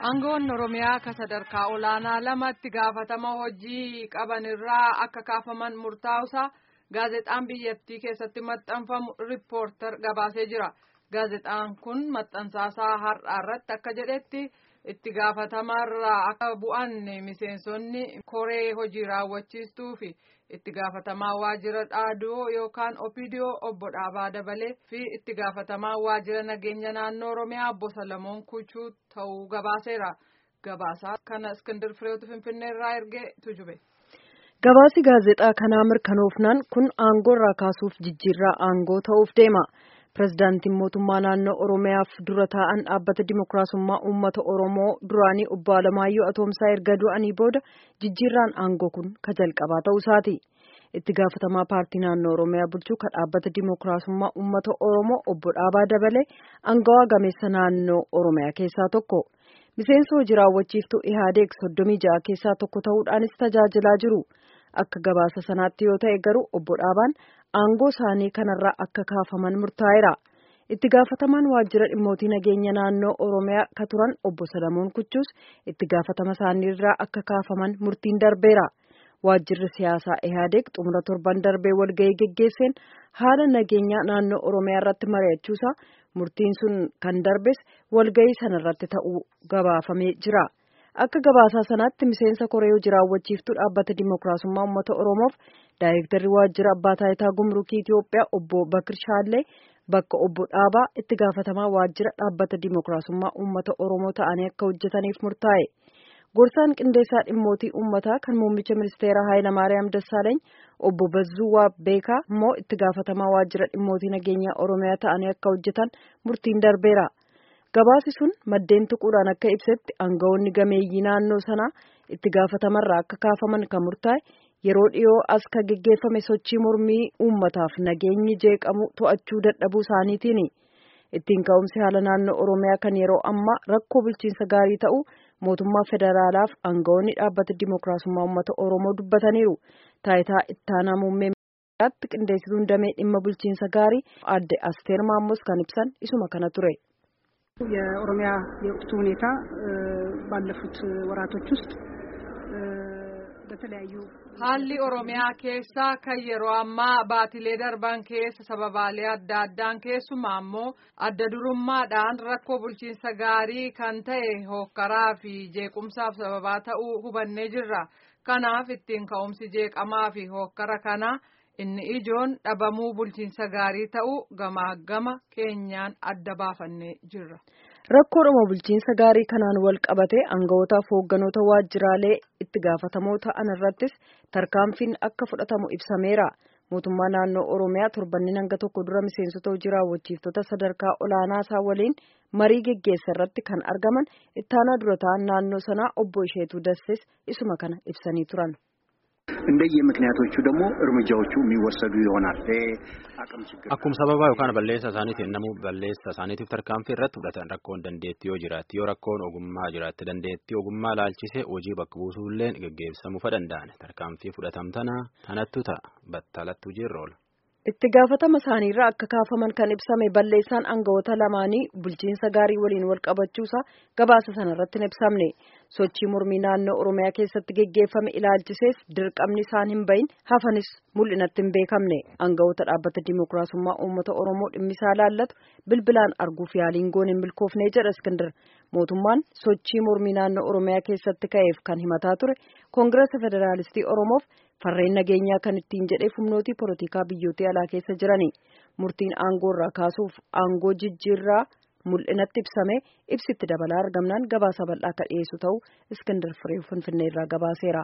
Aangoon Oromiyaa akka sadarkaa olaanaa lamatti gaafatama hojii qaban irraa akka kaafaman murtaa'usaa gaazexaan biyyattii keessatti maxxanfamu riippoortar gabaasee jira. Gaazexaan kun maxxansaasaa har'aa irratti akka jedhetti itti gaafatamarraa akka bu'an miseensonni koree hojii raawwachiistuu fi itti gaafatamaa waajjira dhaadoo yookaan opiidiyoo obbo Dhaabaa Dabalee fi itti gaafatamaa waajjira nageenya naannoo Oromiyaa obbo Salamoon Kuchuu ta'uu gabaaseera. Gabaasaa kana Iskindir Fireetu Finfinneerraa ergee tujube. Gabaasi gaazexaa kanaa mirkanoofnaan kun aangoo irraa kaasuuf jijjiirraa aangoo ta'uuf deema. Pireezidaantiin mootummaa naannoo Oromiyaaf dura taa'an dhaabbata Dimookiraasummaa Uummata Oromoo duraanii obbo Alamaayyoo Atoomsaa erga du'anii booda jijjiirraan aangoo kun ka jalqabaa ta'uu isaati. Itti gaafatamaa paartii naannoo Oromiyaa bulchuu ka dhaabbata Dimookiraasummaa Uummata Oromoo obbo Dhaabaa Dabalee aangawaa gameessa naannoo Oromiyaa keessaa tokko. Miseensa hojii raawwachiiftuu Ihaadeeg soddomii ja'a keessaa tokko ta'uudhaanis tajaajilaa jiru. Akka gabaasa sanaatti yoo ta'e garuu obbo Dhaabaan aangoo isaanii kanarraa akka kaafaman murtaa'eera. Itti gaafatamaan waajjira dhimmootii nageenya naannoo Oromiyaa ka turan obbo Salamoon Kuchuus itti gaafatama isaaniirraa akka kaafaman murtiin darbeera. Waajjirri siyaasaa Ihaadeeg xumura torban darbee walgahii geggeesseen haala nageenyaa naannoo Oromiyaa irratti mari'achuusaa murtiin sun kan darbes walgahii sanarratti ta'uu gabaafamee jira. Akka gabaasaa sanaatti miseensa koree hojii raawwachiiftuu dhaabbata Dimookiraasummaa Uummata Oromoof daayirektarri waajjira abbaa taayitaa gumrukii Itiyoophiyaa obbo Bakir Shaallee bakka obbo Dhaabaa itti gaafatamaa waajjira dhaabbata Dimookiraasummaa Uummata Oromoo ta'anii akka hojjetaniif murtaa'e. Gorsaan qindeessaa dhimmootii uummataa kan muummicha ministeeraa Hayilamaariyaam Dassaaleeny obbo Bazzuu Beekaa immoo itti gaafatamaa waajjira dhimmootii nageenyaa Oromiyaa ta'anii akka hojjetan murtiin darbeera. Gabaasi sun maddeen tuquudhaan akka ibsetti aangawoonni gameeyyii naannoo sanaa itti gaafatamarraa akka kaafaman kan murtaa'e yeroo dhiyoo as ka geggeeffame sochii mormii uummataaf nageenyi jeeqamu to'achuu dadhabuu isaaniitiini. Ittiin ka'umsi haala naannoo Oromiyaa kan yeroo ammaa rakkoo bulchiinsa gaarii ta'uu mootummaa federaalaaf aangawoonni dhaabbata Dimookiraasummaa Uummata Oromoo dubbataniiru. Taayitaa ittaanaa muummee ministeeraatti qindeessituun damee dhimma bulchiinsa gaarii adde Asteer Maamos kan ibsan isuma kana ture. የኦሮሚያ የወቅቱ ሁኔታ ባለፉት ወራቶች ውስጥ በተለያዩ haalli oromiyaa keessaa kan yeroo ammaa baatilee darban keessa sababaalee adda addaan keessumaa ammoo adda durummaadhaan rakkoo bulchiinsa gaarii kan ta'e hookkaraa fi jeequmsaaf sababaa ta'uu hubannee jirra kanaaf ittiin ka'umsi jeeqamaa fi hookkara kanaa inni ijoon dhabamuu bulchiinsa gaarii ta'uu gamaa gama keenyaan adda baafannee jirra. Rakkoodhuma bulchiinsa gaarii kanaan wal qabate aangawootaaf hoogganoota waajjiraalee itti gaafatamoo ta'an irrattis tarkaanfiin akka fudhatamu ibsameera. Mootummaa naannoo Oromiyaa torbanni hanga tokko dura miseensota hojii raawwachiiftota sadarkaa olaanaa isaa waliin marii geggeessa irratti kan argaman ittaanaa dura ta'an naannoo sanaa obbo Isheetuu Dassees isuma kana ibsanii turan. እንደየ ምክንያቶቹ ደግሞ እርምጃዎቹ የሚወሰዱ ይሆናል። አቅም ችግር akkuma sababa yookaan balleessa isaaniitiin namu balleessa isaaniitiif tarkaanfii irratti fudhatan rakkoon dandeettii yoo jiraatti yoo rakkoon ogummaa jiraatti dandeettii ogummaa laalchisee hojii bakka buusuulleen geggeessamuu danda'an tarkaanfii fudhatamtana kanattu ta'a battalattu jirroola. Itti gaafatama isaaniirraa akka kaafaman kan ibsame balleessaan aangawoota lamaanii bulchiinsa gaarii waliin wal qabachuusaa gabaasa sanarratti hin ibsamne. Sochii mormii naannoo Oromiyaa keessatti geggeeffame ilaalchisees dirqamni isaan hin bahin hafanis mul'inatti hin beekamne. Aangawoota dhaabbata Dimookiraasummaa Uummata Oromoo dhimmisaa laallatu bilbilaan arguuf yaaliin goon hin milkoofne jedha Iskindir. Mootummaan sochii mormii naannoo Oromiyaa keessatti ka'eef kan himataa ture Koongirasa Federaalistii Oromoof farreen nageenyaa kan ittiin jedhee humnootii polotikaa biyyootii alaa keessa jirani. Murtiin aangoo irraa kaasuuf aangoo jijjiirraa mul'inatti ibsame ibsitti dabalaa argamnaan gabaasa bal'aa akka dhiyeessu ta'uu Iskindir Firee Finfinnee irraa gabaaseera.